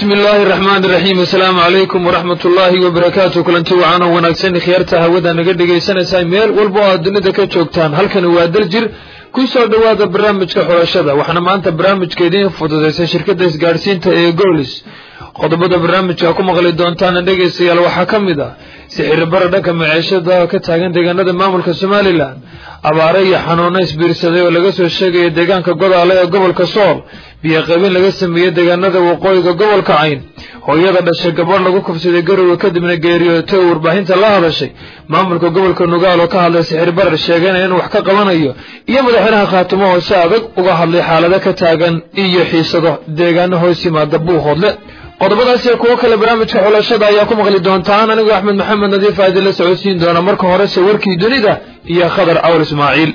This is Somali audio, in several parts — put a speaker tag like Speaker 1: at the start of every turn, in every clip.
Speaker 1: bismi illaahi araxmaan iraxiim assalaamu calaykum waraxmat ullaahi wabarakaatu kulanti wacaano wanaagsan khiyaarta hawada naga dhegaysanaysaa meel walba oo aad dunida ka joogtaan halkani waa daljir ku soo dhowaada barnaamijka xulashada waxaana maanta barnaamijka idiin fududaysay shirkadda isgaadhsiinta ee goolis qodobada barnaamijka ku maqli doontaana dhegaystayaal waxaa ka mid ah sixiribara dhanka maciishada ka taagan deegaanada maamulka somalilan abaare iyo xanuuno isbiirsaday oo laga soo sheegaya deegaanka godaale ee gobolka sool biyo qabin laga sameeyey deegaanada waqooyiga gobolka cayn hooyada dhashay gabadh lagu kufsaday garowe kadibna geeriyootay oo warbaahinta la hadashay maamulka gobolka nugaal oo ka hadlay sixirbarar sheegana inuu wax ka qabanayo iyo madaxweynaha khaatimo oo si adag uga hadlay xaalado ka taagan iyo xiisado deegaano hoos yimaada buuhoodle qodobadaas iyo kuwo kale barnaamijka xulashada ayaa ku maqli doontaan anigoo axmed maxamed nadiif aa idinla socodsiin doona marka horese warkii dunida iyo khadar awr ismaaciil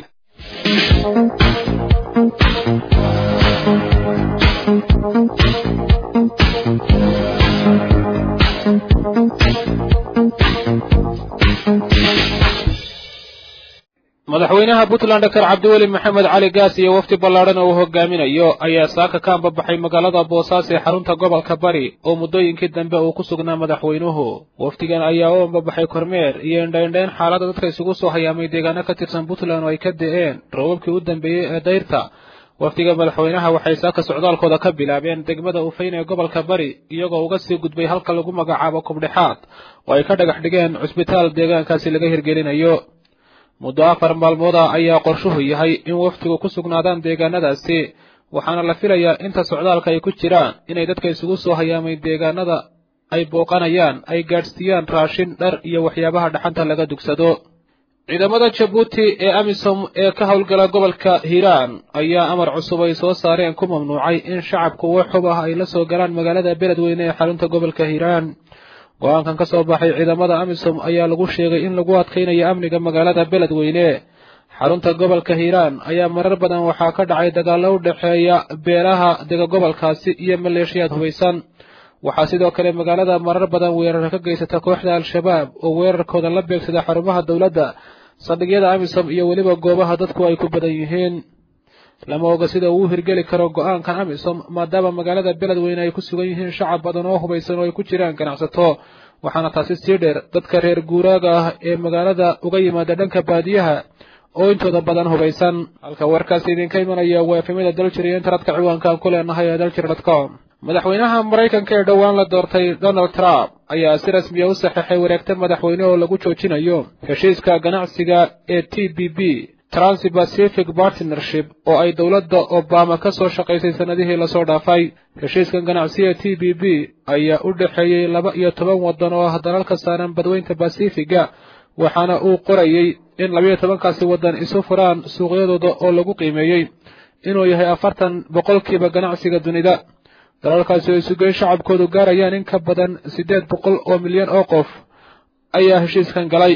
Speaker 2: madaxweynaha puntland dr cabdiweli maxamed cali gaas iyo wafdi ballaadhan oo uu hogaaminayo ayaa saaka ka ambabaxay magaalada boosaaso ee xarunta gobolka bari oo muddooyinkii dambe uu ku sugnaa madaxweynuhu wafdigan ayaa u ambabaxay kormeer iyo indhaindhayn xaaladda dadka isugu soo hayaamay deegaano ka tirsan puntland oo ay ka de'een roobabkii u dambeeyey ee dayrta wafdiga madaxweynaha waxay saaka socdaalkooda ka bilaabeen degmada ufayn ee gobolka bari iyagoo uga sii gudbay halka lagu magacaabo kubdhexaad oo ay ka dhagax dhigeen cusbitaal deegaankaasi laga hirgelinayo muddo afar maalmooda ayaa qorshuhu yahay in wafdigu ku sugnaadaan deegaanadaasi waxaana la filayaa inta socdaalka ay ku jiraan inay dadka isugu soo hayaamay deegaanada ay booqanayaan ay gaadhsiiyaan raashin dhar iyo waxyaabaha dhaxanta laga dugsado ciidamada jabuuti ee amisom ee ka howlgala gobolka hiiraan ayaa amar cusub ay soo saareen ku mamnuucay in shacabku wax xub ah ay la soo galaan magaalada beledweyne ee xarunta gobolka hiiraan go-aankan ka soo baxay ciidamada amisom ayaa lagu sheegay in lagu adkaynayo amniga magaalada beledweyne xarunta gobolka hiiraan ayaa marar badan waxaa ka dhacay dagaallo u dhexeeya beelaha dega gobolkaasi iyo maleeshiyaad hubaysan waxaa sidoo kale magaalada marar badan weerar ka geysata kooxda al-shabaab oo weerarkooda la beegsada xarumaha dowladda saldhigyada amisom iyo weliba goobaha dadku ay ku badan yihiin lama oga sida uu u hirgeli karo go-aankan amisom maadaama magaalada beledweyne ay ku sugan yihiin shacab badan oo hubaysan oo ay ku jiraan ganacsato waxaana taasi sii dheer dadka reer guuraaga ah ee magaalada uga yimaada dhanka baadiyaha oo intooda badan hubaysan halka warkaasi idinka imanaya waa efemada daljir iyo internetka ciwaankaan ku leenahay ee daljir dot com madaxweynaha maraykanka ee dhowaan la doortay donald trump ayaa si rasmiya u saxeexay wareegta madaxweyne oo lagu joojinayo heshiiska ganacsiga ee t b b transpacific partnership oo ay dowladda obama ka soo shaqaysay sannadihii lasoo dhaafay heshiiskan ganacsiga t b b ayaa u dhexeeyey laba iyo toban waddan oo ah dalalka saaran badweynta basifiga waxaana uu qorayey in labayo tobankaasi waddan isu furaan suuqyadooda oo lagu qiimeeyey inuu yahay afartan boqolkiiba ganacsiga dunida dalalkaasi oo isugeyn shacabkoodu gaarayaan in ka badan siddeed boqol oo milyan oo qof ayaa heshiiskan galay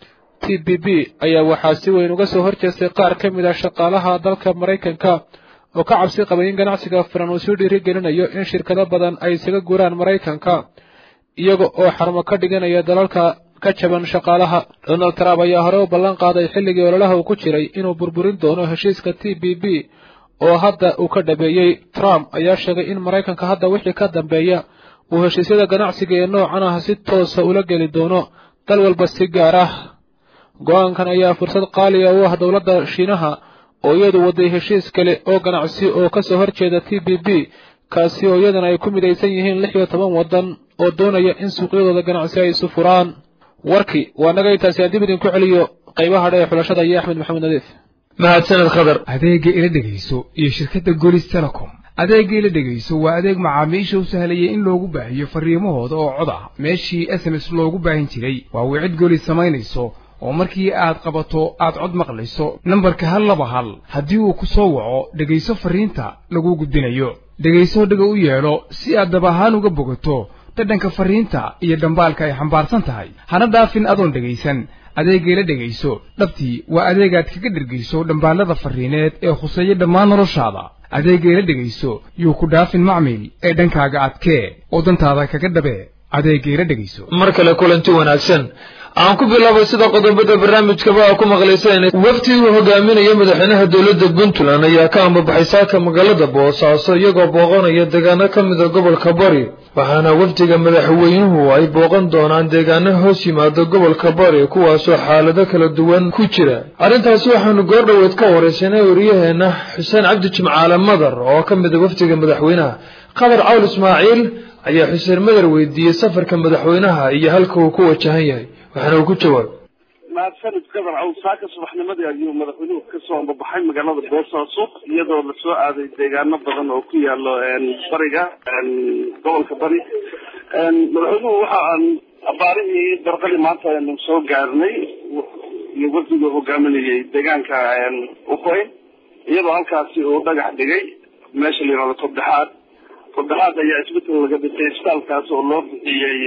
Speaker 2: t b b ayaa waxaa si weyn uga soo horjeestay qaar ka mid ah shaqaalaha dalka maraykanka oo ka cabsi qabay in ganacsiga furan uu sii dhiirigelinayo in shirkado badan ay isaga guuraan maraykanka iyaga oo xarmo ka dhiganaya dalalka ka jaban shaqaalaha donald trump ayaa hore u ballan qaaday xilligii ololaha uu ku jiray inuu burburin doono heshiiska t b b oo hadda uu ka dhabeeyey trump ayaa sheegay in maraykanka hadda wixii ka dambeeya uu heshiisyada ganacsiga ee noocan ah si toosa ula geli doono dal walba si gaar ah go-aankan ayaa fursad qaaliga u ah dowladda shiinaha oo iyadu waday heshiis kale oo ganacsi oo ka soo horjeeda t b b kaasi oo iyadana ay ku midaysan yihiin lix iyo toban waddan oo doonaya in suuqyadooda ganacsi ay isu furaan warkii waa naga intaasi aan dib idinku celiyo qaybaha dhe ee xulashada iyo axmed maxamed nadiif
Speaker 1: mahadsaned khadar
Speaker 3: adeegga ila dhegayso iyo shirkadda golis telecom adeegga ila dhegayso waa adeeg macaamiisha u sahlayay in loogu baahiyo farriimahooda oo cod ah meeshii s m s loogu baahin jiray waa wicid golis samaynayso oo markii aad qabato aad cod maqlayso nambarka hal laba hal haddii uu ku soo waco dhegayso farriinta laguu gudbinayo dhegayso dhega u yeedho si aad dab ahaan uga bogato dhadhanka farriinta iyo dhambaalka ay xambaarsan tahay hana dhaafin adoon dhegaysan adeegayla dhegayso dhabtii waa adeegaad kaga dhergayso dhambaallada farriineed ee khuseeya dhammaan noloshaada adeegayla dhegayso yuu ku dhaafin macmiil ee dhankaaga adkee oo dantaada kaga dhabee adeegayla dhegayso
Speaker 1: mar kale kulanti wanaagsan aan ku bilaabay sida qodobada barnaamijkaba a ku maqlayseen wafdi uu hogaaminaya madaxweynaha dowladda puntland ayaa ka ambabaxay saaka magaalada boosaaso iyagoo booqanaya deegaano ka mida gobolka bari waxaana wafdiga madaxweynuhu ay booqan doonaan deegaano hoos yimaada gobolka bari kuwaasoo xaalado kala duwan ku jira arrintaasi waxaanu goordhoweed ka waraysanay wariyaheena xuseen cabdi jimcaale madar oo ka mida wafdiga madaxweynaha qadar cawl ismaaciil ayaa xuseen madar weydiiyey safarka madaxweynaha iyo halka uu ku wajahan yahay waxaana uu ku jawaabay
Speaker 4: mahadsanid qadar cawl saaka subaxnimadii ayuu madaxweynuhu kasoo ambabaxay magaalada boosaaso iyadoo lasoo aaday deegaano badan oo ku yaalo bariga gobolka bari madaxweynuhu waxa aan abaarihii darqadii maanta aynu soo gaarnay iyo wafdiga hogaaminayay deegaanka ukoy iyadoo halkaasi uu dhagax dhigay meesha la yihahdo tobdexaad tobdexaad ayaa isbetel laga dhigtay isbitaalkaas oo loo bixiyey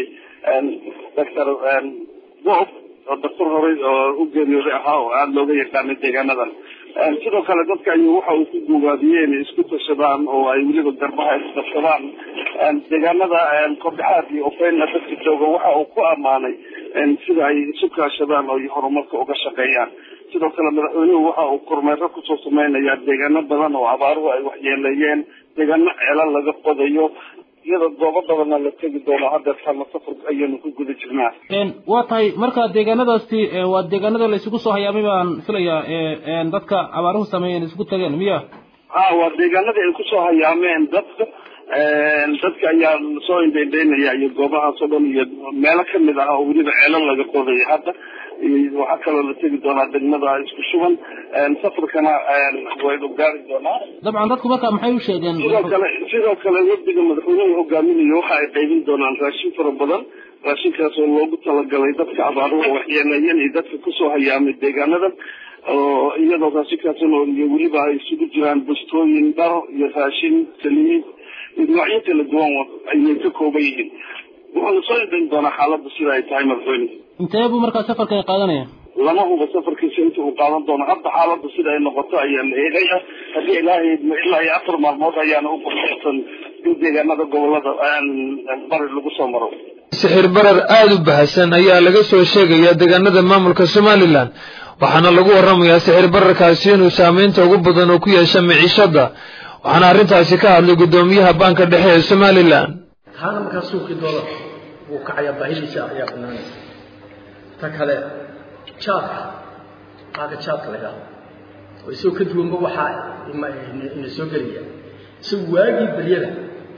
Speaker 4: doctor bob oo daktar horey oo u geeriyooday ahaa oo aada looga yaqaanay deegaanadan sidoo kale dadka ayuu waxa uu ku guubaabiyey inay isku tashadaan oo ay weliba garbaha isdabsadaan deegaanada kordhexaad iyo ofeyna dadka jooga waxa uu ku ammaanay sida ay isu kaashadaan oo horumarka uga shaqeeyaan sidoo kale madaxweynuhu waxa uu kormeero kusoo sameynaya deegaano badan oo abaaruhu ay waxyeeleeyeen deegaano ceelal laga qodayo iyadoo goobo badanna la tegi doono hadeertana safar ayaynu ku guda jirnaa
Speaker 2: waa tahay marka deegaanadaasi waa deegaanada la isugu soo hayaamay baan filayaa dadka abaaruhu sameeyeen isugu tageen miya
Speaker 4: ha waa deegaanadii ay kusoo hayaameen dadka dadka ayaa soo indhaindhaynaya iyo goobahaas oo dhan iyo meelo kamid ah oo weliba ceelo laga qodayo hadda waxaa kaloo la tegi doonaa degmada isku shuban safarkana waynu gaari doonaa
Speaker 2: dabcan dadku marka maxay u sheegeen
Speaker 4: sidoo kale sidoo kale wafdiga madaxweynuhu hogaaminayo waxa ay qaybin doonaan raashin fara badan raashinkaas oo loogu talagalay dadka abaaruhu waxyeeleeyeen iyo dadka kusoo hayaamay deegaanadan oo iyadoo raashinkaasna iyo weliba ay isugu jiraan bustooyin dhar iyo raashin saliid noocyo kala duwan ayay ka kooban yihiin waxaanu soo indhayn doonaa xaaladda sida ay tahay madaxweyne
Speaker 2: intee buu markaa safarkan qaadanaya
Speaker 4: lama huba safarkiisa inta uu qaadan doono hadda xaaladda sida ay noqoto ayaa la eegaya haddii ilaahay ilaa iyo afar maalmood ayaana u qorshaysan in deegaanada gobolada bari lagu soo maro
Speaker 1: sixir barar aada u bahasan ayaa laga soo sheegayaa deegaanada maamulka somalilan waxaana lagu waramayaa sixir bararkaasi inuu saameynta ugu badan oo ku yeesha miciishada waxaana arrintaasi ka hadlay guddoomiyaha baanka dhexe ee somalilan
Speaker 5: taana markaa suuqii doolarka wuu kacayaa baahidiisa ayaa banaanaysa ta kale jaadka qaaga jaadka laga hado oo isagoo ka duwanba waxaa ina soo gelaya isagu waagii beryada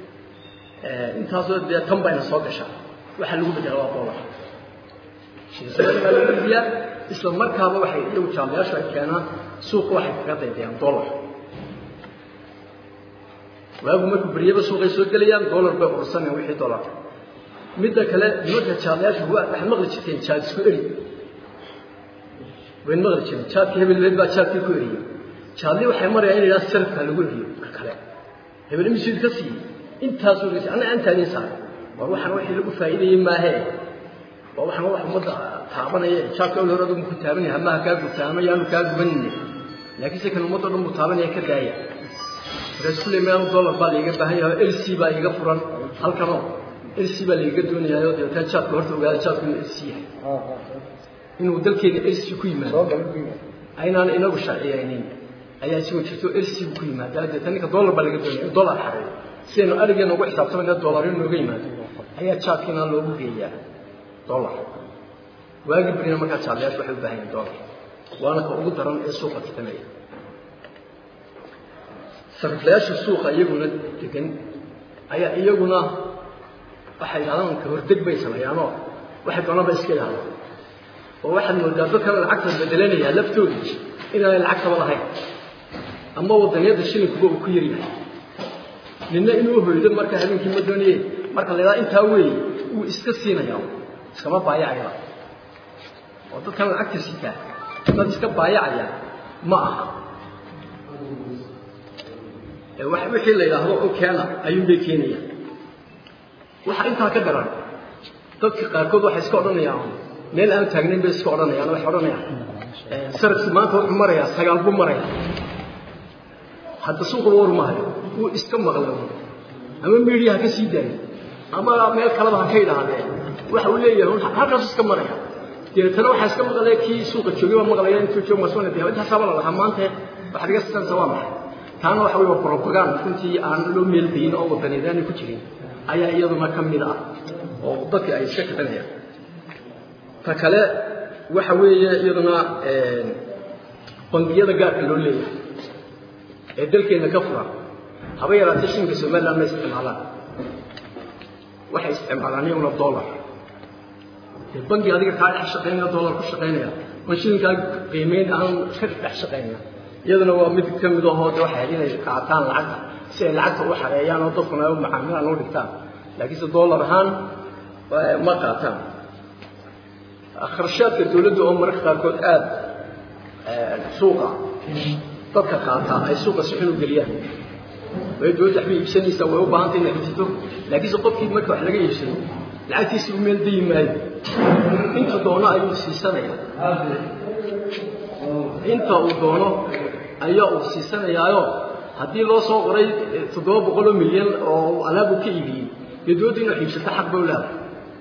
Speaker 5: intaasoo dee tan baa ina soo gashaa waxaa lagu bedela waa doolar shilisabada baa lagu idiyaa isla markaaba waxay iyagu jaamayaashu ay keenaan suuqa waxay kaga daydayaan doolar waagu markuu beryaba suuqay soo gelayaan doolar bay ursanayaan wixii doolar midda kale nimanka jaadayaasha waxaad maqli jirteen jaad isku eri wayn maqli jireen jaadka hebelbeed baa jaadkii ku eriyey jaadli waxay marayaan in yidhaha sarafka lagu eriyo ka kale hebel imisiid ka siiyey intaasuu gas anna aan taagin saaray war waxaan wixii lagu faa'iidayey maahee waa waxaan wax ummadda taabanaya jaadka awla hore adigu ku taabanaya hamaha kaa gubta ama yaanu kaa gubanine laakiinse kan ummadda o dhan buu taabanaya ka daaya markaas kulley meelu dollar baa laiga baahan yahay oo lc baa iga furan halkanoo lc baa laiga doonayaayoo dabeetana jaadka horta ogaada jaadku inuu lc yahay inuu dalkeena lc ku yimaado aynaan inagu sharciyaynin ayaa isagoo jirto lc buu ku yimaada dabeetana ninka dollar baa laga doonaya in dollar xareeyo sidaynu arigeena ugu xisaabtamayna dollar in nooga yimaado ayaa jaadkiina loogu geeyaa dollar waagii berina markaa jaadlayaashu waxay u baahan yihin dollar waana ka ugu daran ee suuqa titanaya sariflayaasha suuqa iyaguna degan ayaa iyaguna waxay yidhahdaan ka hordeg bay sameeyaanoo waxay doonaba iska yidhahdaan oo waxaad moodaa dadkan lacagta bedelanayaa laftooda inaanay lacagtaba lahayn ama wadaniyadda shilinkuba uu ku yaryahay ninna inuu hoydo marka habeenkii ma doonaye marka la yidhahda intaa weeye wuu iska siinayaa iskama baayacaya oo dadkan lacagta sitaa dad iska baayacaya ma aha wixii la yidhaahdo u keena ayuunbay keenayaan waxaa intaa ka daran dadka qaarkood waxay iska odhanayaan meel aan taagnayn bay iska odhanayaan waxay odhanayaan sarafki maanta wuxuu marayaa sagaal buu maraya hadda suuqa war maayo wuu iska maqla ama miidiyaha ka sii daayo ama meel kaleba ha ka yidhaahdee waxa uu leeyahay un halkaas iska maraya deetana waxaa iska maqlaya kii suuqa joogay baa maqlaya intuu joog masuna dee intaasaaba la lahaa maanta waxaad iga sisansa waa maxay taana waxa weeye propaganda runtii aan loo meeldayin oo wadaneedaanay ku jirin ayaa iyaduna ka mid ah oo dadka ay iska kicinayaan ta kale waxa weeye iyaduna bangiyada gaarka loo leeyahay ee dalkeena ka furan haba yaraatee shilinka somaliland ma isticmaalaan waxay isticmaalaan iyaguna dollar dee bangi adiga kaa dhex shaqaynaya dollar ku shaqaynaya oon shilinkaa qiimeyn aan ka dhex shaqaynaya iyaduna waa mid ka mid ahoo de waxay inay qaataan lacagta si ay lacagta u xareeyaan oo dadkuna ay macaamilaan u dhigtaan laakiinse dollar ahaan ma qaataan kharashaadka dawladda oo mararka qaarkood aada suuqa dadka qaata ay suuqa si xun u geliyaan way dawladda waxbay iibsanaysaa way u baahantay inay iibsato laakiinse qofkii marka wax laga iibsado lacagtiisa u meel dayi maayo inta doono ayuu siisanaya inta uu doono ayaa uu siisanayaayo haddii loo soo qoray toddoba boqoloo milyan oo alaab uu ka iibiyey dee dawladda inuu iibsato xaq bow leedahay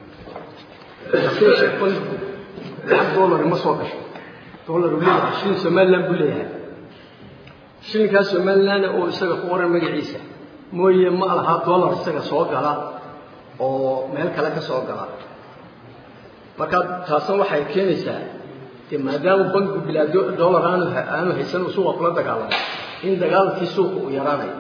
Speaker 5: lacag dollar ma soo gasho dollar uu leeyahay shilin somaliland buu leeyahay shilinkaas somaliland oo isaga ku qoran magaciisa mooye ma laha dollar isaga soo gala oo meel kale ka soo gala marka taasna waxay keenaysaa dee maadaama bankigu bilaa dollar aanu aanu haysan uu suuqa kula dagaalamo in dagaalkii suuqa uu yaraanayo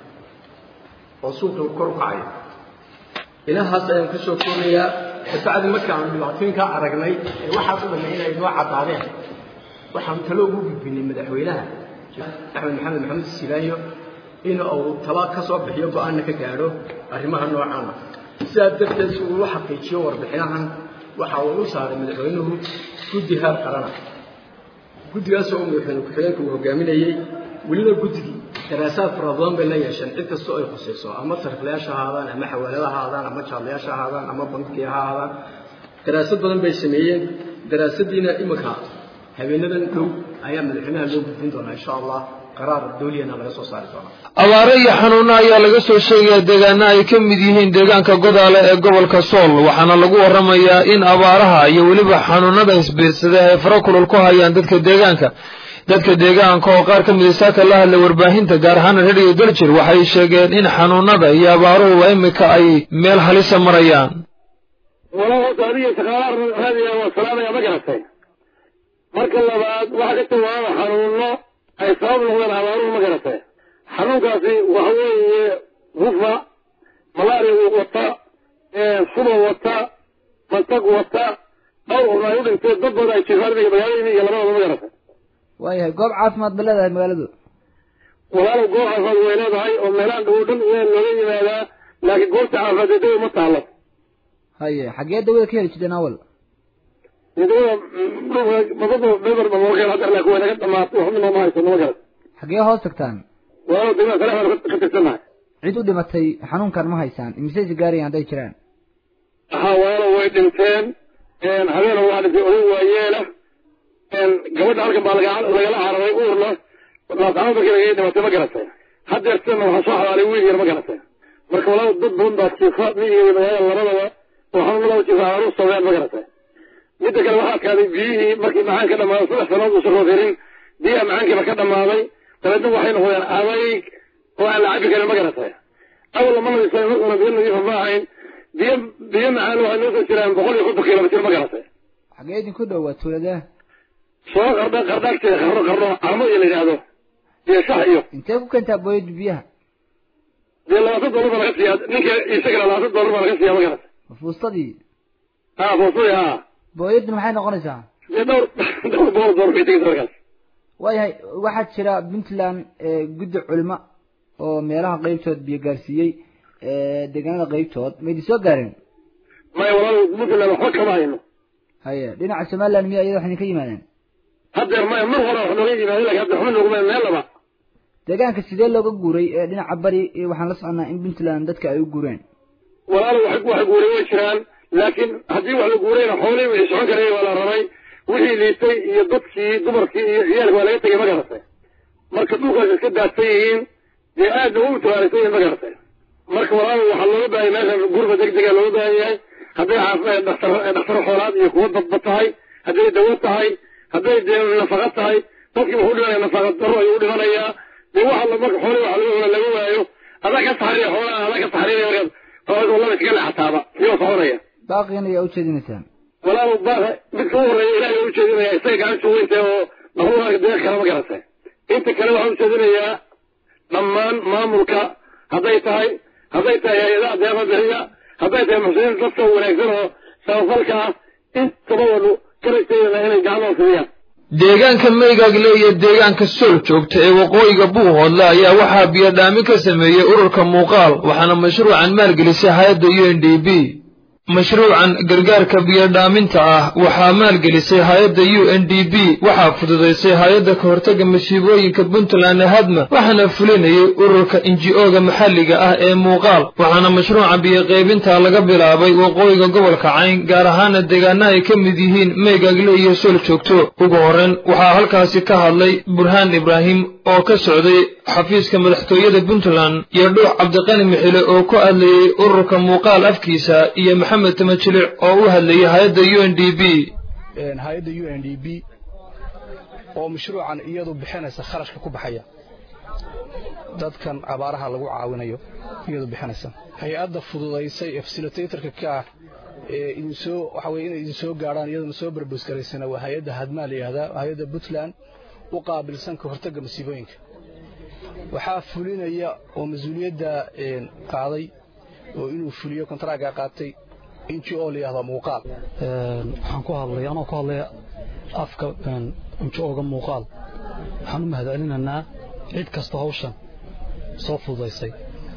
Speaker 5: oo suuqa kor u kacayo ilahaas ayaan kusoo koonayaa kabacdi markaanu dhibaatooyinkaa aragnay ee waxaas u dhamay inay noo caddaadeen waxaanu talo ugu gudbinay madaxweynaha axmed maxamed maxamed silaayo in uu tala ka soo bixiyo go-aanna ka gaadho arrimaha noocaana sidaa darteed si uu u xaqiijiyo warbixinahan waxa uu u saaray madaxweynuhu guddi heer qarana guddigaasoo madaxweyne ku-xigeenka uu hogaaminayey weliba guddigii daraasaad fara badan bay la yeesheen cid kastoo ay khusayso ama sariflayaasha ha ahaadaan ama xawaalada ha ahaadaan ama jaadlayaasha ha ahaadaan ama bankiga ha ahaadaan daraasad badan bay sameeyeen daraasadiina iminka habeenadan dhow ayaa madaxweynaha loo gudbin doonaa insha allah qaraar dawliyana laga soo saari doonaa
Speaker 1: abaare iyo xanuuno ayaa laga soo sheegaya deegaano ay ka mid yihiin deegaanka godaale ee gobolka sool waxaana lagu warramayaa in abaaraha iyo weliba xanuunada isbiirsada ay fara kulul ku hayaan dadka deegaanka dadka deegaanka oo qaar ka mid isaaka la hadlay warbaahinta gaar ahaan radio daljir waxay sheegeen in xanuunada iyo abaaruhuba imika ay meel halisa marayaan
Speaker 6: walahoota adiga shaqaalaha raadiga waa salaamaya ma garatay marka labaad waxa ka jawaaba xanuuno ay sabab noqdeen abaaruhu ma garatay xanuunkaasi waxa weeye hufa malaria wata suba wata mantag wata dhowr un ay u dhinteen dad badan ay jiraan imiga magaalada iyo labadaba ma garatay
Speaker 7: waayahay goob caafimaad ba leedahay magaaladu
Speaker 6: walaalow goob caafimaad way leedahay oo meelahan dhow dhan waa looga yimaadaa laakiin goobta caafimaad ee dawa ma taalo
Speaker 7: haye xaggee dawada ka heli jirteen awal
Speaker 6: dawada madada beber ba looga hadda laakiin way naga dhamaatay waxba nooma haysano ma garat
Speaker 7: xaggee hoos tagtaan
Speaker 6: walaalow degmada kale baan ka tirsannahay
Speaker 7: cid u dhimatay xanuunkan ma haysaan imisaysi gaarayaan hadday jiraan
Speaker 6: ha walaalow way dhinteen habeena waa dhintay oday waayeela gabadha halkan baa lagala cararay uurna laascama markii lagaga dhimatay ma garatay haddeer sidana waxaa soo xabaalay wiil yar ma garatay marka walaal dad badan baa jiifa miyiga magaalada labadaba oo xanuunada jiifa aru sabeen ma garatay midda kale waxaa adkaaday biyihii markii macaan ka dhamaaday saddex sanood uusan rootirin biyaha macaankiiba ka dhamaaday dabeedna waxay noqdeen adayg oo aan la cabi karin ma garatay awal lama nadiifsan markuna biyo nadiifa ma ahayn biyo biyo macaan waxay noo soo jiraan boqol iyo konton kilomitir ma garatay
Speaker 7: xaggee idinku dhowaa tuuladee
Speaker 6: soo qardha qardhaagteeda qarno qarno carmo iyo la yidhaahdo iyo shax iyo
Speaker 7: intee ku keentaa booyada biyaha
Speaker 6: dee labaatan dollar baa laga siiyaa ninka isagana labaatan dollar baa laga siiyaa ma garata
Speaker 7: fuustadii
Speaker 6: ha foosadi ha
Speaker 7: booyaddan maxay noqonaysaa
Speaker 6: dee dhowr dhowr boqol dollar bay tegaysa markaas
Speaker 7: waayahay waxaa jira puntland guddi culimo oo meelaha qeybtood biyo gaarsiiyey deegaanada qeybtood ma idin soo gaareen
Speaker 6: maya walaal puntland waxba kama hayno
Speaker 7: haye dhinaca somaliland miya iyada wax idinka yimaadeen
Speaker 6: haddeer maya mar hore wax nooga yimaadeen lakin hadda waxba nooguma meel laba
Speaker 7: deegaanka sidee looga guuray ee dhinaca bari waxaan la soconaa in puntland dadka ay u guureen
Speaker 6: walaal wax wax guuray way jiraan laakiin haddii wax la guurayna xoolihii wixii socon karaya waa la rabay wixii liitay iyo dadkii dumarkii iyo ciyaalka waa laga tegay ma garatay marka dhulkaas iska daadsan yihiin dee aadna u mutawaaleysan yihin ma garatay marka walaal waxaa looga baahay meesha gurba degdega looga baahan yahay hadday caafimaad dhaktar dhakhtar xoolaad iyo kuwa dadba tahay hadday dawo tahay hadday dee nafaqa tahay dadkii wuxuu dhimanaya nafaqa daro ayuu dhimanayaa dee waxa la marka xoolii waxa laga hora laga waayo adaa ka saxriya xoolaha adaa ka saxriya markaad xoolaha wallaba iskaga leexataaba iyoo soconaya
Speaker 7: baaqiina ayaa ujeedinaysaan
Speaker 6: walaal baaqa midka u horeeya ilaahay u jeedinaya isaga gacantu weynta oo makhluuqa deeq kale ma garatay inta kale waxaan u jeedinayaa dhammaan maamulka hadday tahay hadday tahay hay-adaha deeqa bixiya hadday tahay muxsiniinta dadka wanaagsan oo samafalka ah intaba wanu karagteedana inay gacmaha fidiyaan
Speaker 1: deegaanka meygaagle iyo deegaanka sool joogta ee waqooyiga buuhoodle ayaa waxaa biyodhaamin ka sameeyey ururka muuqaal waxaana mashruucan maalgelisay hay-adda u n d b mashruucan gargaarka biyodhaaminta ah waxaa maalgelisay hay-adda u n d b waxaa fududaysay hay-adda ka hortagga masiibooyinka puntland ee hadma waxaana fulinayay ururka inji-oga maxalliga ah ee muuqaal waxaana mashruuca biyoqaybinta laga bilaabay waqooyiga gobolka cayn gaar ahaana deegaana ay ka mid yihiin meygaagle iyo sool joogto ugu horreyn waxaa halkaasi ka hadlay burhaan ibraahim oo ka socday xafiiska madaxtooyada puntland iyo dhuux cabdiqani mixile oo ku hadlayey ururka muuqaal afkiisa iyo maxamed tamajilic oo u hadlayay hay-adda u n d b
Speaker 8: hay-adda u n d b oo mashruucan iyadu bixinaysa kharashka ku baxaya dadkan abaaraha lagu caawinayo iyadu bixinaysa hay-adda fududaysay ee fasilitatorka ka ah ee idinsoo waxa weye inay idinsoo gaadhaan iyaduna soo barbusgaraysana waa hay-adda hadmaa la yidhahdaa hay-adda puntland u qaabilsan ka hortagga masiibooyinka waxaa fulinaya oo mas-uuliyadda qaaday oo inuu fuliyo kontaraaga qaatay inji oo la yidhahdo muuqaal
Speaker 9: waxaan ku hadlay anoo ku hadlaya afka inji ooga muuqaal waxaan u mahadcelinaynaa cid kasta hawshan soo fududaysay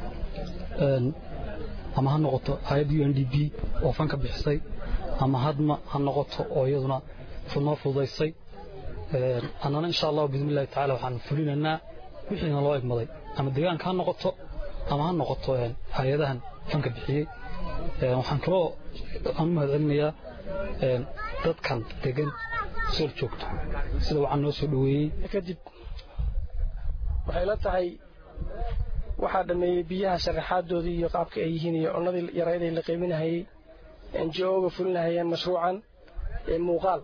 Speaker 9: ama ha noqoto hay-adda u n d b oo fanka bixisay ama hadma ha noqoto oo iyaduna noo fududaysay annana insha allahu biidni illahi tacala waxaan fulinaynaa wixiina loo egmaday ama deegaanka ha noqoto ama ha noqoto hay-adahan fanka bixiyey waxaan kaloo aan u mahadcelinayaa dadkan degan sool joogto sida waxaan noo soo dhoweeyey
Speaker 10: kadib waxay la tahay waxaa dhammeeyey biyaha sharaxaadoodii iyo qaabka ay yihiin iyo cunnadii yarayday la qaybinahayey ngo-ga fulinahayeen mashruucan ee muuqaal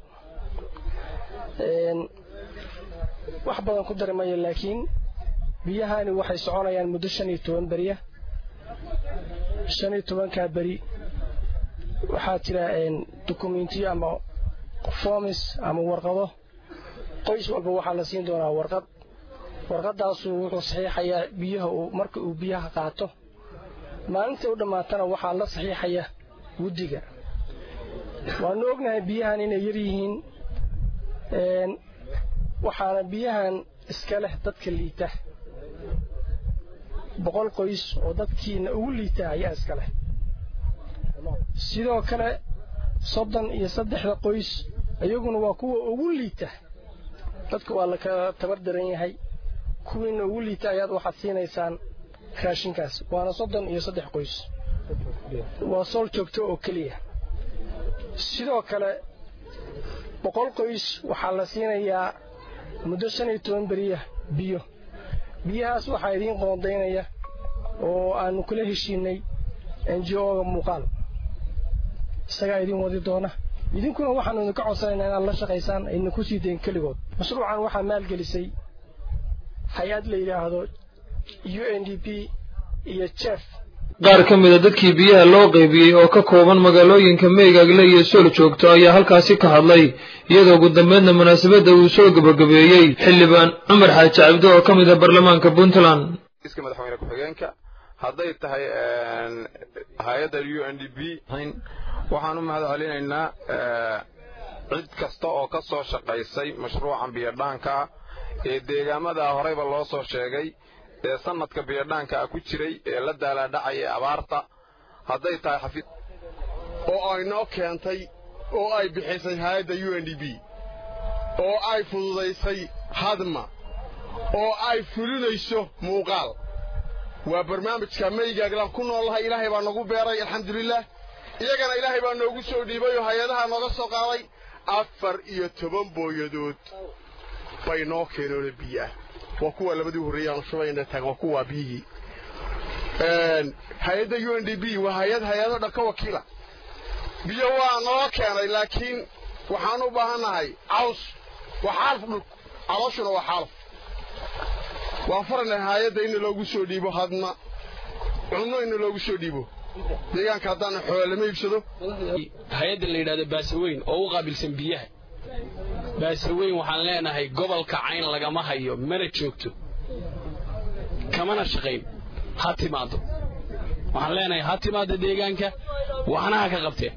Speaker 10: wax badan ku dari maya laakiin biyahani waxay soconayaan muddo shan iyo toban beriya shan iyo tobankaa beri waxaa jira dukumentiyo ama formis ama warqado qoys walba waxaa la siin doonaa warqad warqadaasu wuxuu saxiixayaa biyaha uu marka uu biyaha qaato maalintai u dhammaatana waxaa la saxiixaya guddiga waanu ognahay biyahan inay yar yihiin waxaana biyahan iska leh dadka liita boqol qoys oo dadkiina ugu liita ayaa iska leh sidoo kale soddon iyo saddexda qoys iyaguna waa kuwa ugu liita dadka waa la kala tabar daran yahay kuwiina ugu liita ayaad waxaad siinaysaan raashinkaas waana soddon iyo saddex qoys waa sool joogto oo keliya sidoo kale boqol qoys waxaa la siinayaa muddo shan iyo toban beriya biyo biyahaas waxaa idiin qoondaynaya oo aanu kula heshiinay ngo-ga muuqaal isagaa idiin wadi doona idinkuna waxaanu idinka codsanaynaa inaad la shaqaysaan ayna ku sii dayn keligood mashruucan waxaa maalgelisay hay-ad la yidhaahdo u n d p iyo jef
Speaker 1: qaar ka mida dadkii biyaha loo qaybiyey oo ka kooban magaalooyinka meygaagle iyo sool joogto ayaa halkaasi ka hadlay iyadoo ugu dambeydna munaasabadda uu soo gebagabeeyey xildhibaan cumar xaaji cabdi oo ka mid ah baarlamaanka puntland
Speaker 11: iska madaxweyne ku-xigeenka hadday tahay hay-adda u n d b waxaan u mahad celinaynaa cid kasta oo ka soo shaqaysay mashruucan biyodhaanka ah ee deegaamada horeyba loo soo sheegay ee sanadka biyodhaanka ah ku jiray ee la daalaadhacaya abaarta hadday tahay xafiid
Speaker 12: oo ay noo keentay oo ay bixisay hay-adda u n d b oo ay fududaysay hadma oo ay fulinayso muuqaal waa barnaamijka maygaaglaan ku noollahay ilaahay baa nagu beeray alxamdulilah iyagana ilaahay baa noogu soo dhiibay oo hay-adaha nooga soo qaaday afar iyo toban booyadood bay noo keenoona biyo ah waa kuwa labadii horreeyey aanu shubayna taag waa kuwaa biyihii hay-adda u n d b waa hay-ad hay-ado dhan ka wakiila biyo waa noo keenay laakiin waxaan u baahannahay caws waa xaalf dhulku calooshuna waa xaalf waan faranay hay-adda in loogu soo dhiibo hadma cunno in loogu soo dhiibo deegaanka haddaan xoole lama iibsado
Speaker 13: hay-adda la yidhahdo baasaweyn oo u qaabilsan biyaha baasaweyn waxaan leenahay gobolka cayn lagama hayo mana joogto kamana shaqayn ha timaado waxaan leenahay ha timaado deegaanka waxna ha ka qabteen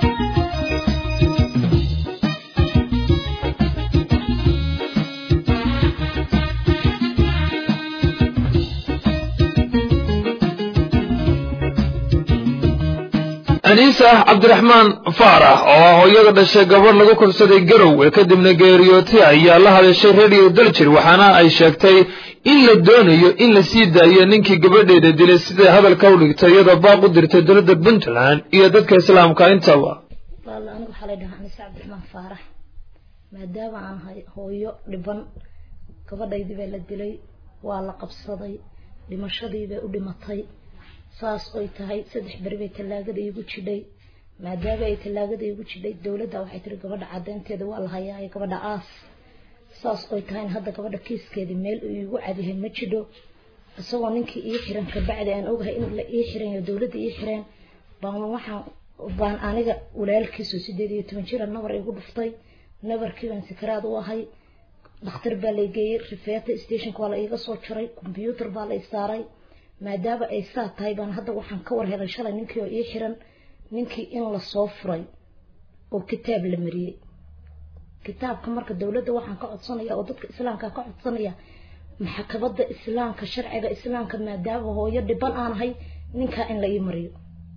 Speaker 1: aniisa cabdiraxmaan faarax oo hooyada dhashay gabadh lagu korsaday garowe kadibna geeriyootay ayaa la hadashay radio daljir waxaana ay sheegtay in la doonayo in la sii daayo ninkii gabadheeda dilay siday hadalka u dhigtay iyadoo baaq u dirtay dowladda puntland iyo dadka islaamka intaba
Speaker 14: walla anigu waxaa lay dhahaa aniisa cabdiraxmaan faarax maadaama aan hay hooyo dhiban gabadhaydii baa la dilay waa la qabsaday dhimashadii bay u dhimatay saas oy tahay saddex beri bay tallaagada iigu jidhay maadaama ay tallaagada iigu jidhay dowladda waxay tiri gabadha caddeynteeda waa la hayaa ee gabadha aas saas oy tahayn hadda gabadha kiiskeedii meel uu iigu cadyahay ma jidho isagoo ninkii ii xiran kabacdi aan ogahay in la ii xiran iyo dowladda ii xireen baan waxaan baan aniga walaalkiisu sideed iyo toban jira nabar igu dhuftay nabarkii baan sikaraad u ahay dhakhtar baa la geeyey rifeeta stationka waa la iiga soo jaray kombyuutar baa la i saaray maadaama ay saa tahay baan hadda waxaan ka war helay shalay ninkii oo ii xiran ninkii in lasoo furay oo kitaab la mariyey kitaabka marka dowladda waxaan ka codsanaya oo dadka islaamka ka codsanaya maxkamada islaamka sharciga islaamka maadaama hooyo dhiban aan ahay ninkaa in la ii mariyo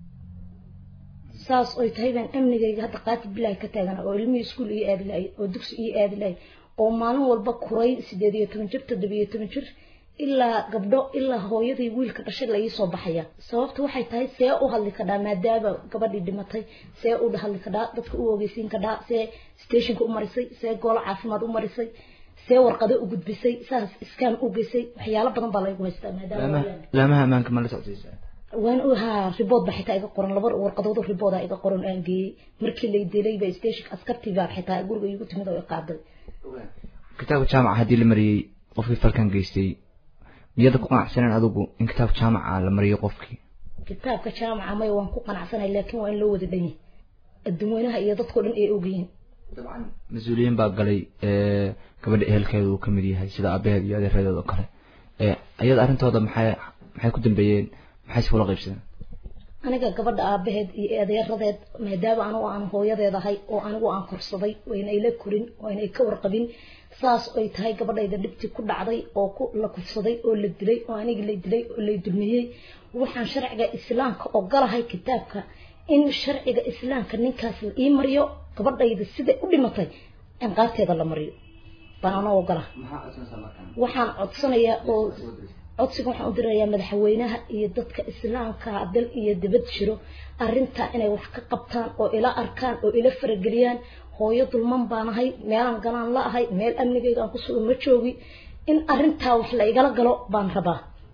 Speaker 14: saas oy tahay baan amnigayga hadda qaati bilaahi ka taagana oo ilmihii iskuul ii aadi lahay oo dugsi ii aadi lahay oo maalin walba kuray sideed iyo toban jir toddoba iyo toban jir ilaa gabdho ilaa hooyadii wiilka dhashay la ii soo baxaya sababta waxay tahay see u hadli kadhaa maadaama gabadhii dhimatay see u hadli kadhaa dadka u ogeysiin kadhaa see stationka u marisay see goolo caafimaad u marisay see warqado u gudbisay saas iskaan u geysay waxyaalo badan baa laygu haystaa maadaama
Speaker 15: laamaha ammaanka ma la socdaysa
Speaker 14: waan u haa ribood baa xitaa iga qoran laba warqadood ribooda iga qoran aan geeyey markii lay dilay ba stationka askartii baa xitaa guriga igu timid oo i qaaday
Speaker 15: kitaabka jaamaca haddii la mariyey qofkii falkan geystay miyada ku qanacsaneen adigu in kitaabka jaamaca la mariyo qofkii
Speaker 14: kitaabka jaamaca maya waan ku qanacsanay laakiin waa in loo wada dhan yahay adduunweynaha iyo dadkao dhan ay ogyihiin
Speaker 15: mas-uuliyiin baa galay gabadha ehelkeeda uu kamid yahay sida aabaheed iyo adeeradeed oo kale iyada arrintooda maxay maxay ku dambeeyeen maxay si kula qaybsadeen
Speaker 14: aniga gabadha aabaheed iyo adeeradeed maadaama anigu aan hooyadeed ahay oo anigu aan korsaday wayna ila korin wayna ka warqabin saas ay tahay gabadhayda dhibtii ku dhacday oo ku la kufsaday oo la dilay oo anigi la dilay oo la dulmiyey waxaan sharciga islaamka ogolahay kitaabka in sharciga islaamka ninkaas la ii mariyo gabadhayda siday u dhimatay inqaabteeda la mariyo baan anoo ogola waxaan codsanayaa oo codsiga waxaan u dirayaa madaxweynaha iyo dadka islaamka dal iyo dibad jiro arrintaa inay wax ka qabtaan oo ila arkaan oo ila farageliyaan hooyo dulman baan ahay meelaan galaan la ahay meel amnigayga aan ku sugan ma joogi in arrintaa wax la igala galo baan rabaa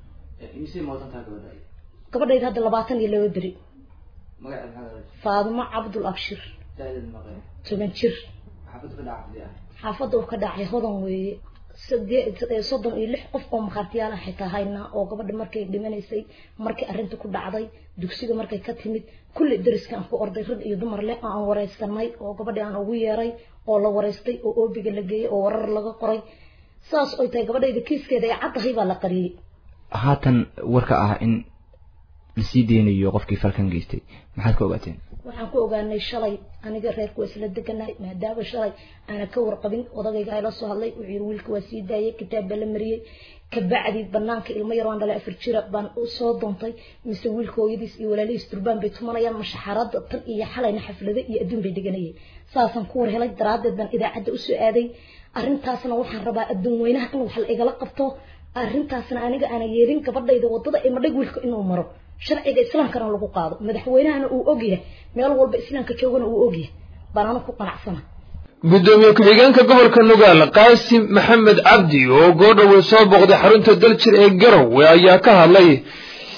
Speaker 14: gabadhayda hadda labaatan iyo laba beri faadimo cabdul abshir toban jir xaafadda uu ka dhacay hodan weeye soddon iyo lix qof oo makhaatiyaala xitaa haynaa oo gabadha markay dhimanaysay markay arrinta ku dhacday dugsiga markay ka timid kulli dariska aan ku orday rag iyo dumar leh oo aan wareysanay oo gabadhii aan ugu yeeray oo la wareystay oo oobiga la geeyey oo warar laga qoray saas oy tahay gabadhayda kiiskeeda ay caddahay baa la qariyey
Speaker 15: haatan warka ah in lasii deynayo qofkii falkan geystay maxaad ka ogaateen
Speaker 14: waxaan ku ogaanay shalay aniga reerku waa isla deganay maadaama shalay aana ka warqabin odagayga ayla soo hadlay wuxuu yiri wiilka waa sii daayay kitaab baa la mariyey kabacdi banaanka ilmo yar waan dhalay afar jira baan u soo doontay mise wiilka hooyadiis iyo walaalihiis durbaan bay tumanayaan mashaxarada tan iyo xalayna xaflado iyo adduun bay dhiganayeen saasaan ku war helay daraaddeed baan idaacadda usoo aaday arrintaasna waxaan rabaa adduun weynaha in wax la igala qabto arrintaasna aniga aana yeelin gabadhayda wadada imadhag wiilka inuu maro sharciga islaamkana lagu qaado madaxweynahana uu ogyahay meel walba islaamka joogana uu ogyahay baan anu ku qanacsana
Speaker 1: gudoomiye ku-xigeenka gobolka nugaal qaasim maxamed cabdi oo goodhowe soo booqday xarunta daljir ee garowe ayaa ka hadlay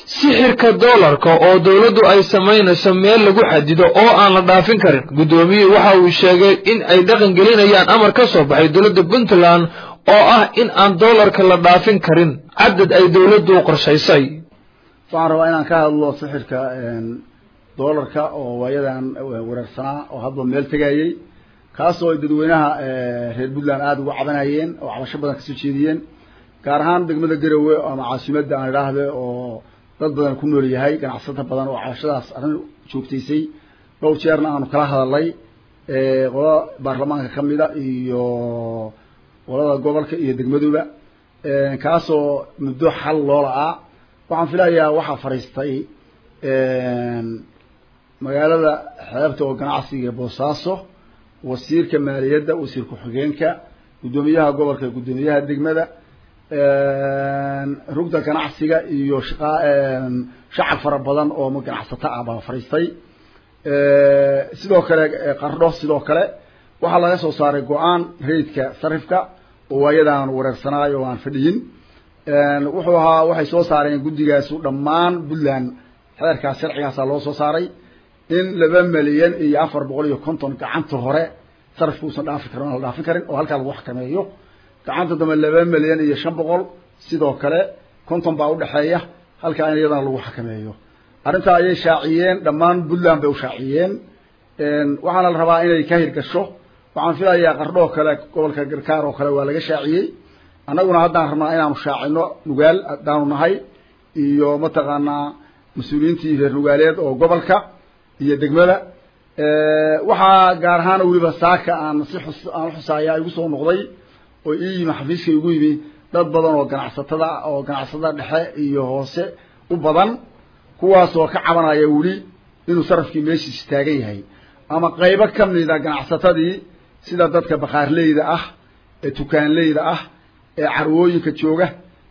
Speaker 1: sixirka doolarka oo dowladdu ay samaynayso meel lagu xadido oo aan la dhaafin karin guddoomiyuhu waxa uu sheegay in ay dhaqan gelinayaan amar ka soo baxay dowladda puntland oo ah in aan doolarka la dhaafin karin cadad ay dowladdu qorshaysay
Speaker 16: waxaan rabaa inaan ka hadlo sixirka doolarka oo waayadan weerarsanaa oo hadba meel tegayey kaasoo ay dadweynaha reer puntland aada uga cabanayeen oo cabasho badan kasoo jeediyeen gaar ahaan degmada garowe ama caasimadda aan idhaahde oo dad badan ku nool yahay ganacsato badan oo cabashadaas arrin joogtaysay dhowr jeerna aanu kala hadalnay qolada baarlamaanka ka mida iyo qolada gobolka iyo degmaduba kaasoo muddo xal loo la-aa waxaan filayaa waxaa fadhiistay magaalada xeebta oo ganacsiga boosaaso wasiirka maaliyadda wasiir ku-xigeenka guddoomiyaha gobolka guddoomiyaha degmada rugda ganacsiga iyo shaqa shacab fara badan oo ganacsato ah baa fadhiistay sidoo kale qardho sidoo kale waxaa laga soo saaray go-aan rayidka sarifka oo waayadaan wareersanaayo oo aan fadhiyin wuxuu ahaa waxay soo saareen guddigaasu dhammaan puntland xeerkaas sharcigaasaa loo soo saaray in laba milyan iyo afar boqol iyo konton gacanta hore sarifka uusan dhaafi karin la dhaafin karin oo halkaa lagu xakameeyo gacanta dambe laba milyan iyo shan boqol sidoo kale konton baa udhexeeya halkaa in iyadana lagu xakameeyo arrintaa ayay shaaciyeen dhammaan puntland bay u shaaciyeen waxaana la rabaa inay ka hirgasho waxaan filayaa qardho oo kale gobolka garkaar oo kale waa laga shaaciyey annaguna haddaan rabnaa inaanu shaacino nugaal haddaanu nahay iyo mataqaanaa mas-uuliyiintii reer nugaaleed oo gobolka iyo degmada waxaa gaar ahaan weliba saaka aan si xus aan uxusaaya igu soo noqday oo ii yimi xafiiska igu yimi dad badan oo ganacsatada oo ganacsatada dhexe iyo hoose u badan kuwaasoo ka cabanaya weli inuu sarafkii meeshiis taagan yahay ama qaybo kamida ganacsatadii sida dadka bakaarleyda ah ee tukaanleyda ah ee carwooyinka jooga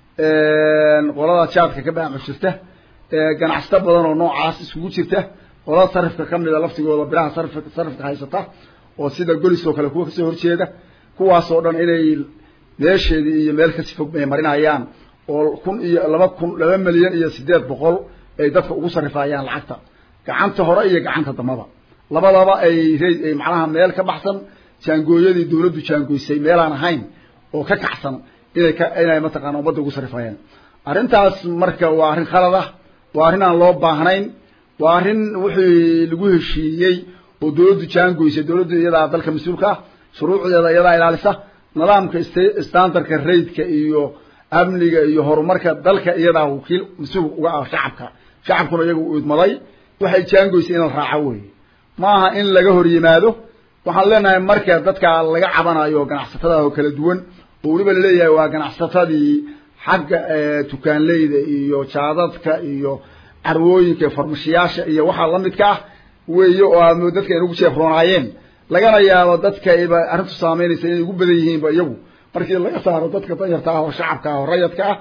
Speaker 16: qolada jaadka ka baaco jirta ganacsato badan oo noocaas iskugu jirta qolada sarifka kamida laftigooda bilaha sarifka sarifka haysata oo sida golis oo kale kuwa kasoo horjeeda kuwaasoo dhan inay meesheedii iyo meel kasi fog ay marinayaan oo kun iyo laba kun laba milyan iyo sideed boqol ay dadka ugu sarifayaan lacagta gacanta hore iyo gacanta dambaba labadaba ay ay macnaha meel ka baxsan jaangooyadii dawladdu jaangoysay meelaan ahayn oo ka kacsan inay ka inay mataqaana ummadda ugu sarifayaan arrintaas marka waa arrin khalad ah waa arrin aan loo baahnayn waa arrin wixii lagu heshiiyey oo dawladdu jaangoysay dawladdu iyadaa dalka mas-uulka ah shuruucdeeda iyadaa ilaalisa nidaamka standardka raidka iyo amniga iyo horumarka dalka iyadaa wakiil mas-uul uga ah shacabka shacabkuna iyaga u idmaday waxay jaangoysay in la raaco wey ma aha in laga hor yimaado waxaan leenahay marka dadka laga cabanayo ganacsatada oo kala duwan oo weliba laleeyahay waa ganacsatadii xagga tukaanleyda iyo jaadadka iyo carwooyinka farmashiyaasha iyo waxaa lamidka ah weeye oo aad dadka ay ugu jeefroonaayeen lagana yaabo dadka ayba arrintu saameynaysa inay ugu badan yihiinba iyagu markii laga saaro dadka danyarta ah oo shacabka ah oo rayadka ah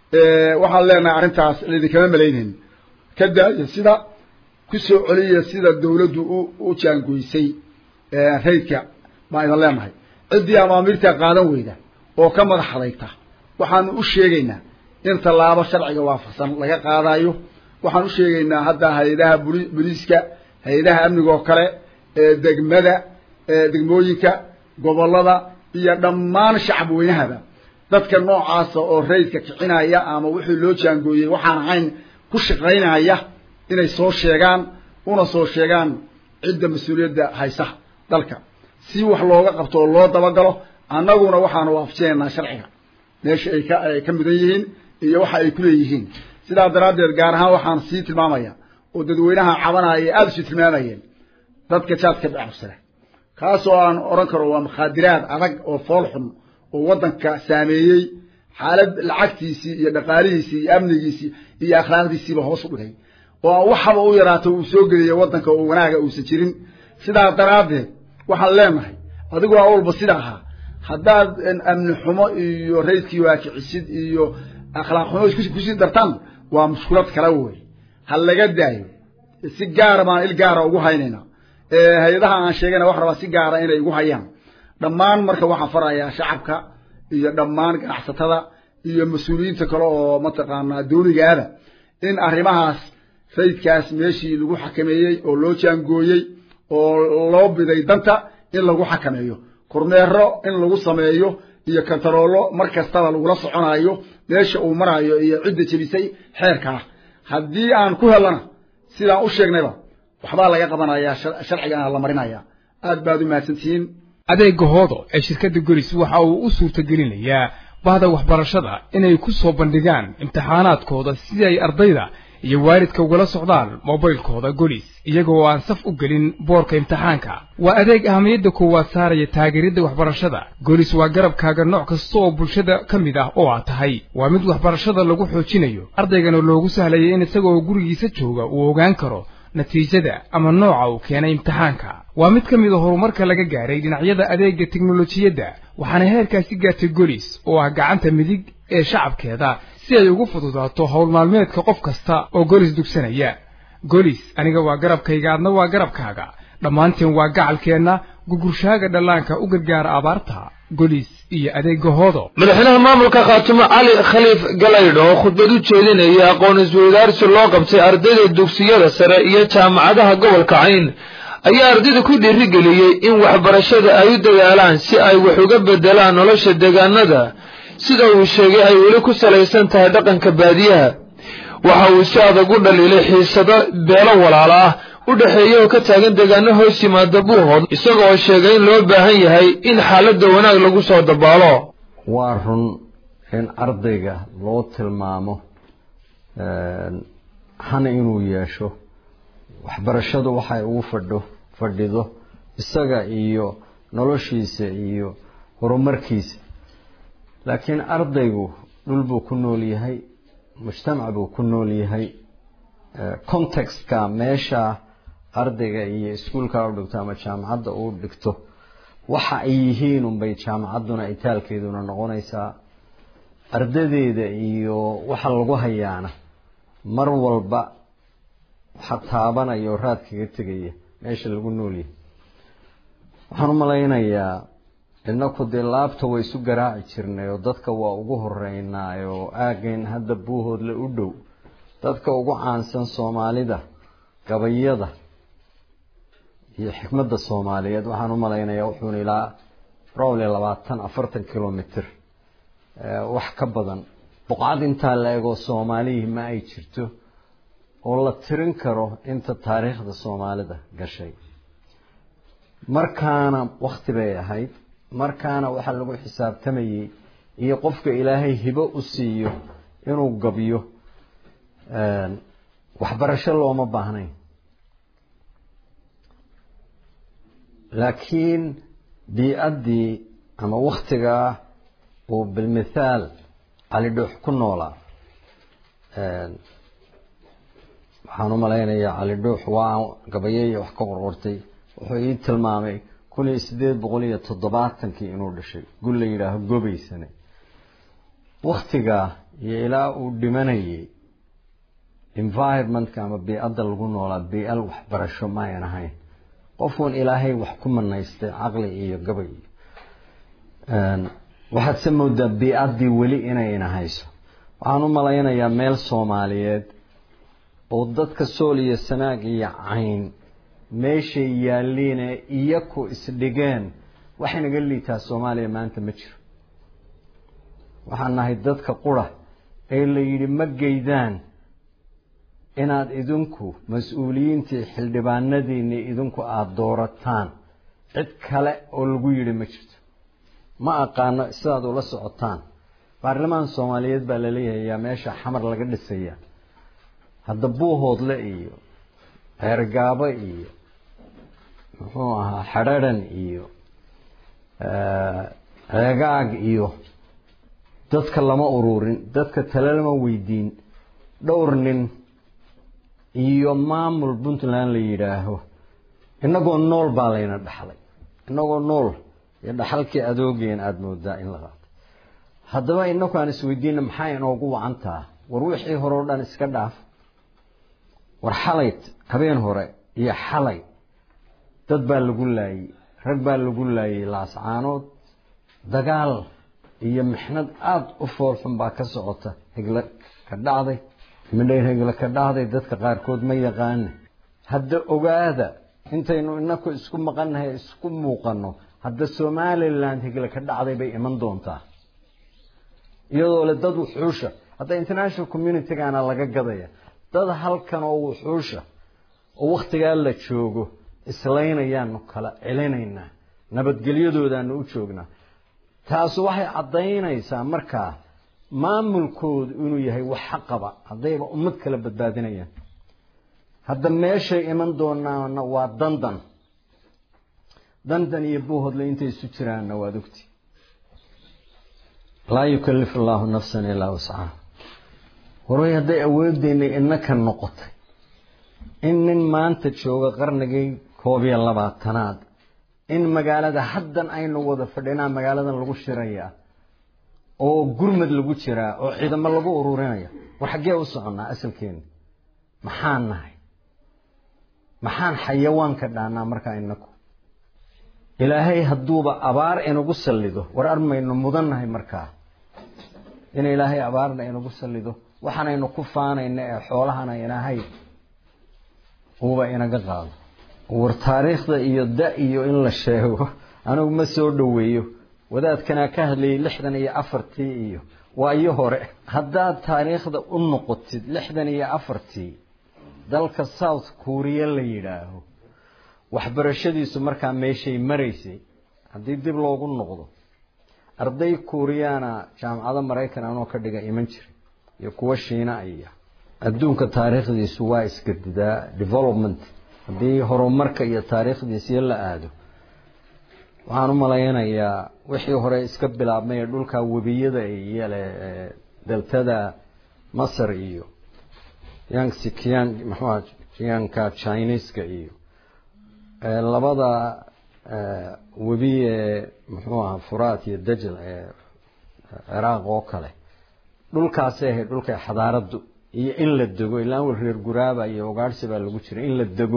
Speaker 16: waxaan leenahay arrintaas laidinkama malaynayn ka daaya sida kusoo celiya sida dawladdu u u jaangoysay raydka baan idin leenahay ciddii amaamiirta qaadan weyda oo ka madax adayta waxaanu u sheegaynaa in tallaabo sharciga waafaqsan laga qaadayo waxaan u sheegaynaa hadda hay-adaha buli boliiska hay-adaha amniga oo kale degmada degmooyinka gobolada iyo dhammaan shacab weynahaba dadka noocaasa oo raydka kicinaya ama wixii loo jaangooyey waxaan ahayn ku shaqaynaya inay soo sheegaan una soo sheegaan cidda mas-uuliyadda haysa dalka si wax looga qabto oo loo dabagalo annaguna waxaanu waafajinaynaa sharciga meesha ay ka ay ka mudan yihiin iyo waxa ay kuleeyihiin sidaa daraaddeed gaar ahaan waxaan sii tilmaamaya oo dadweynaha cabanaya aada usii tilmaamayeen dadka jaadka bacabsada kaasoo aan odhan karo waa makhaadiraad adag oo fool xun oo waddanka saameeyey xaalad lacagtiisii iyo dhaqaalihiisii iyo amnigiisii iyo akhlaaqdiisiiba hoos u dhigay oo waxaba u yaraato uu soo geliya waddanka oo wanaaga uusan jirin sidaa daraaddeed waxaan leenahay adigu waa walba sida ahaa haddaad amni xumo iyo raydkii waakicisid iyo akhlaaq xumo kusii dartaan waa mushkulad kala wey ha laga daayo si gaara baan il gaara ugu haynaynaa hay-adaha aan sheegayna wax rabaa si gaara inay igu hayaan dhammaan marka waxaan farayaa shacabka iyo dhammaan ganacsatada iyo mas-uuliyiinta kale oo mataqaanaa dawligaada in arrimahaas faydkaas meeshii lagu xakameeyey oo loo jaangooyey oo loo biday danta in lagu xakameeyo kormeero in lagu sameeyo iyo kantaroolo mar kastaba lagula soconayo meesha uu marayo iyo cidda jebisay xeerkaa haddii aan ku helana sidaan u sheegnayba waxbaa laga qabanayaa sharcigana la marinaya aad baad u mahadsantihiin
Speaker 3: adeega hoodo ee shirkadda golis waxa uu u suurtagelinayaa bahda waxbarashada inay ku soo bandhigaan imtixaanaadkooda si ay ardayda iyo waalidka ugala socdaan mobaylkooda golis iyagoo aan saf u gelin boorka imtixaanka waa adeeg ahamiyadda koowaad saaraya taageeridda waxbarashada golis waa garabkaaga nooc kasta oo bulshada ka mid ah oo aad tahay waa mid waxbarashada lagu xoojinayo ardaygana loogu sahlaya in isagoo gurigiisa jooga uu ogaan karo natiijada ama nooca uu keenay imtixaanka waa mid ka mid a horumarka laga gaaray dhinacyada adeegga teknolojiyadda waxaana heerkaasi gaartay golis oo ah gacanta midig ee shacabkeeda si ay ugu fududaato howl maalmeedka qof kasta oo golis dugsanaya golis aniga waa garabkayga adna waa garabkaaga dhammaanteen waa gacalkeenna gugurshaaga dhallaanka u gargaara abaarta golis iyo adeega hoodo
Speaker 1: madaxweynaha maamulka khaatumo cali khaliif galaydh oo khudbad u jeedinaya aqoon isweydaarsi loo qabtay ardayda dugsiyada sare iyo jaamacadaha gobolka cayn ayaa ardayda ku dhiirigeliyey in waxbarashada ay u dadaalaan si ay wax uga bedelaan nolosha deegaanada sida uu sheegay ay weli ku salaysan tahay dhaqanka baadiyaha waxa uu si adag u dhaliilay xiisado beelo walaala ah u dhexeeya oo ka taagan deegaano hoos yimaada buuhood isagoo sheegay in loo baahan yahay in xaaladda wanaag lagu soo dabaalo
Speaker 17: waa run in ardayga loo tilmaamo hana inuu yeesho waxbarashadu waxay ugu fadho fadhido isaga iyo noloshiisa iyo horumarkiisa laakiin ardaygu dhul buu ku nool yahay mujtamac buu ku nool yahay contextka meesha ardayga iyo iskuulka u dhigto ama jaamacadda uu dhigto waxa ay yihiin unbay jaamacadduna itaalkeeduna noqonaysaa ardadeeda iyo waxa lagu hayaana mar walba waxa taabanaya oo raad kaga tegaya meesha lagu noolyahay waxaan u malaynayaa inaku dee laabta way isu garaaci jirnay oo dadka waa ugu horeynaa oo aagayn hadda buuhoodle u dhow dadka ugu caansan soomaalida gabayada iyo xikmadda soomaaliyeed waxaan u malaynayaa wuxuuna ilaa probably labaatan afartan kilomitr wax ka badan boqcad intaa la egoo soomaalihii ma ay jirto oo la tirin karo inta taariikhda soomaalida gashay markaana wakti bay ahayd markaana waxaa lagu xisaabtamayey iyo qofka ilaahay hibo u siiyo inuu gabyo waxbarasho looma baahnayn laakiin bii-addii ama waktigaa uu bilmithaal cali dhuux ku noolaa waxaan u malaynayaa cali dhuux waa gabayaya wax ka qorqortay wuxuu ii tilmaamay kun iyo sideed boqol iyo toddobaatankii inuu dhashay gul la yidhaaho gobaysane waktigaa iyo ilaa uu dhimanayay environmentka ama bii-adda lagu noolaa bii-al waxbarasho maayan ahayn qofuun ilaahay wax ku manaystay caqli iyo gabay waxaad se moodaa bii-addii weli inayna hayso waxaan u malaynayaa meel soomaaliyeed oo dadka sool iyo sanaag iyo cayn meeshay yaalliine iyaku isdhigeen waxay naga liitaa soomaaliya maanta ma jiro waxaan nahay dadka qura ee la yidhi ma geydaan inaad idinku mas-uuliyiintii xildhibaanadiinii idinku aada doorataan cid kale oo lagu yidhi ma jirto ma aqaano sidaad ula socotaan baarlamaan soomaaliyeed baa laleeyahay yaa meesha xamar laga dhisaya hadda buuhoodle iyo ceergaabo iyo muxuu ahaa xadharan iyo ceegaag iyo dadka lama ururin dadka tale lama weydiin dhowr nin iyo maamul puntland la yidhaaho inagoo nool baa layna dhaxlay inagoo nool iyo dhaxalkii adoogeen aada moodaa in la qaato haddaba inaku aan isweydiina maxaa inoogu wacantaa war wixii hore o dhan iska dhaaf war xalay habeen hore iyo xalay dad baa lagu laayey rag baa lagu laayey laascaanood dagaal iyo mixnad aada u foolxun baa ka socota higla ka dhacday midhayragla ka dhahday dadka qaarkood ma yaqaane hadda ogaada intaynu inaku isku maqannahay isku muuqanno hadda somaliland higla ka dhacday bay iman doontaa iyadoo le dad wuxuusha hadda international communitygana laga gadaya dad halkan oo wuxuusha oo wakhtigaa la joogo islaynayaanu kala celinaynaa nabadgelyadoodaanu u joognaa taasu waxay caddaynaysaa markaa maamulkoodu inuu yahay wax xaqaba haddayba ummad kala badbaadinayaan hadda meeshay iman doonaana waa dandan dandan iyo buuhodle intay isu jiraanna waad ogti laa yukallifu allaahu nafsan ilaa wascaha warway hadday awooddeennay innaka noqotay in nin maanta jooga qarnigii koob iyo labaatanaad in magaalada haddan aynu wada fadhinaa magaaladan lagu shirayaa oo gurmad lagu jiraa oo ciidamo lagu ururinaya war xaggee u soconnaa asalkeena maxaan nahay maxaan xayawaanka dhaanaa markaa inaku ilaahay hadduuba abaar inagu sallido war armaynu mudan nahay markaa in ilaahay abaarna inagu sallido waxaanaynu ku faanayna ee xoolahana ilaahay uuba inaga qaado war taariikhda iyo da iyo in la sheego anigu ma soo dhoweeyo wadaadkanaa ka hadlayay lixdan iyo afartii iyo waa iyo hore haddaad taariikhda u noqotid lixdan iyo afartii dalka south kuuriya la yidhaaho waxbarashadiisu markaa meeshay maraysay haddii dib loogu noqdo arday kuuriyaana jaamacado maraykan anoo ka dhiga iman jiray iyo kuwa shiina aya adduunka taariikhdiisu waa isgadidaa development haddii horumarka iyo taariikhdiisiyo la aado waxaan u malaynayaa wixii hore iska bilaabmay ee dhulka webiyada iyo le deltada masar iyo yangsi kiyan maxua kiyanka chineska iyo labada webi ee muxuu aha furaat iyo dajl ee ciraaq oo kale dhulkaasay ahayd dhulkay xadaaradu iyo in la dego ilaan wel reer guraaba iyo ogaadhsi baa lagu jiray in la dego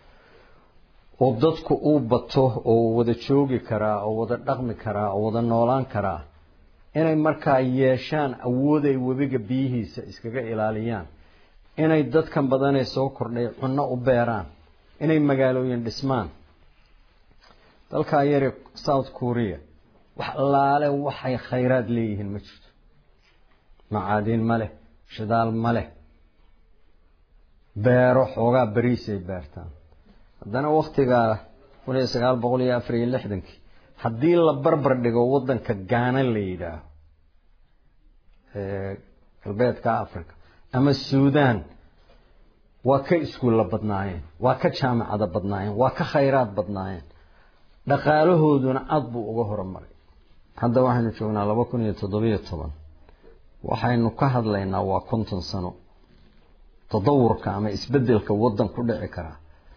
Speaker 17: oo dadku uu bato oo wada joogi karaa oo wada dhaqmi karaa oo wada noolaan karaa inay markaa yeeshaan awood ay webiga biyihiisa iskaga ilaaliyaan inay dadkan badanee soo kordhay cunno u beeraan inay magaalooyin dhismaan dalkaa yare south korea wax allaale waxay khayraad leeyihiin ma jirto macaadiin ma leh shidaal ma leh beero xoogaa beriisay beertaan haddana waktigaa kun iyo sagaal boqol iyo afar iyo lixdankii haddii la barbar dhigo waddanka gaana la yidhaaho galbeedka africa ama suudan waa ka iskuulla badnaayeen waa ka jaamacada badnaayeen waa ka khayraad badnaayeen dhaqaalahooduna aada buu uga horumaray hadda waxaynu joognaa laba kun iyo toddobiyo toban waxaynu ka hadlaynaa waa konton sano tadawurka ama isbedelka waddan ku dhici karaa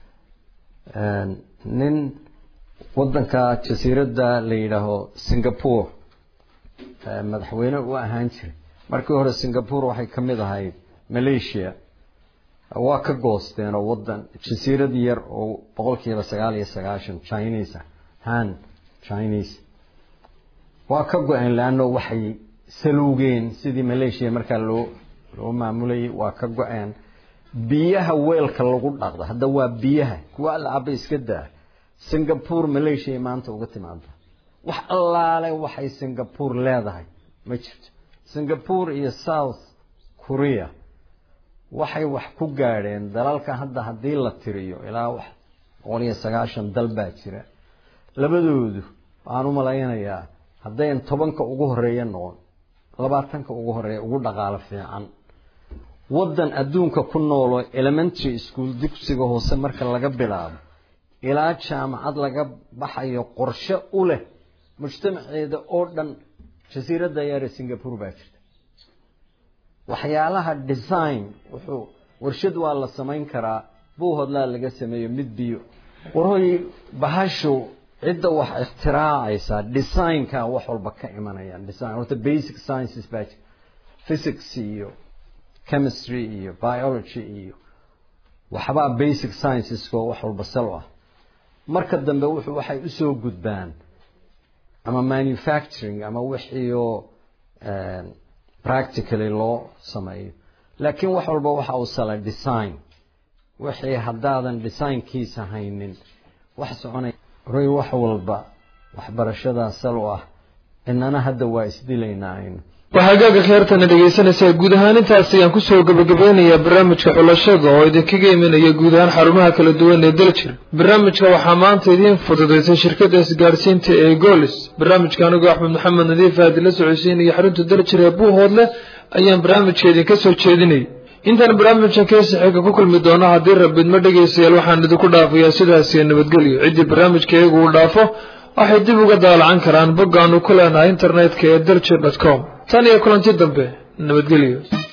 Speaker 17: nin waddanka jasiiradda la yidhaaho singapore madaxweyne u ahaan jiray markii hore singapore waxay ka mid ahayd malaysia waa ka goosteen oo waddan jasiirad yar oo boqol kiiba sagaal iyo sagaashan chinese ah han chinese waa ka go-een leanno waxay saluugeen sidii malaysia markaa loo loo maamulayay waa ka go-een biyaha weelka lagu dhaqda hadda waa biyaha kuwa alcaba iska daa singapore malaysia maanta uga timaada wax allaale waxay singapore leedahay ma jirto singapore iyo south korea waxay wax ku gaadheen dalalka hadda haddii la tiriyo ilaa wax boqol iyo sagaashan dal baa jira labadoodu waxaan u malaynayaa haddayn tobanka ugu horeeya noqon labaatanka ugu horeeya ugu dhaqaalo fiican waddan adduunka ku nooloo elementary school dugsiga hoose marka laga bilaabo ilaa jaamacad laga baxayo qorshe u leh mujtamaceeda oo dhan jasiiradda yaare singapore baa jirta waxyaalaha design wuxuu warshad waa la samayn karaa buuhodlaa laga sameeyo mid biyo warhoy bahashu cidda wax ikhtiraacaysa designka wax walba ka imanayaan design horta basic sciences baa jira physics iyo chemistry iyo biology iyo waxbaa basic sciencesko wax walba sal ah marka dambe wuxuu waxay usoo gudbaan ama manufacturing ama wixiioo practically loo sameeyo laakiin wax walba waxa uu salay design wixii haddaadan designkiisa haynin wax soconay roy wax walba waxbarashadaa sal u ah inana hadda waa isdilaynaa aynu
Speaker 1: waxaagaaga kheertana dhegaysanaysaa guud ahaan intaas ayaan kusoo gabagabeynayaa barnaamijka xulashada oo idinkaga imanaya guud ahaan xarumaha kala duwan ee daljir barnaamijka waxaa maanta idiin fududaysay shirkadda isgaadhsiinta ee golis barnaamijka anigoo axmed maxamed nadiif aadi la socodsiinaya xarunta daljir ee buuhoodle ayaan barnaamijka idinka soo jeedinayay intaan barnaamijkan keesa xiga ku kulmi doono haddii rabidma dhegaystayaal waxaan idinku dhaafayaa sidaasiyo nabadgelyo ciddii barnaamijka iyagu uu dhaafo waxay dib uga daalacan karaan boggaanu ku leenahay internetka ee daljir dot com tan iyo kulanti dambe nabadgelyo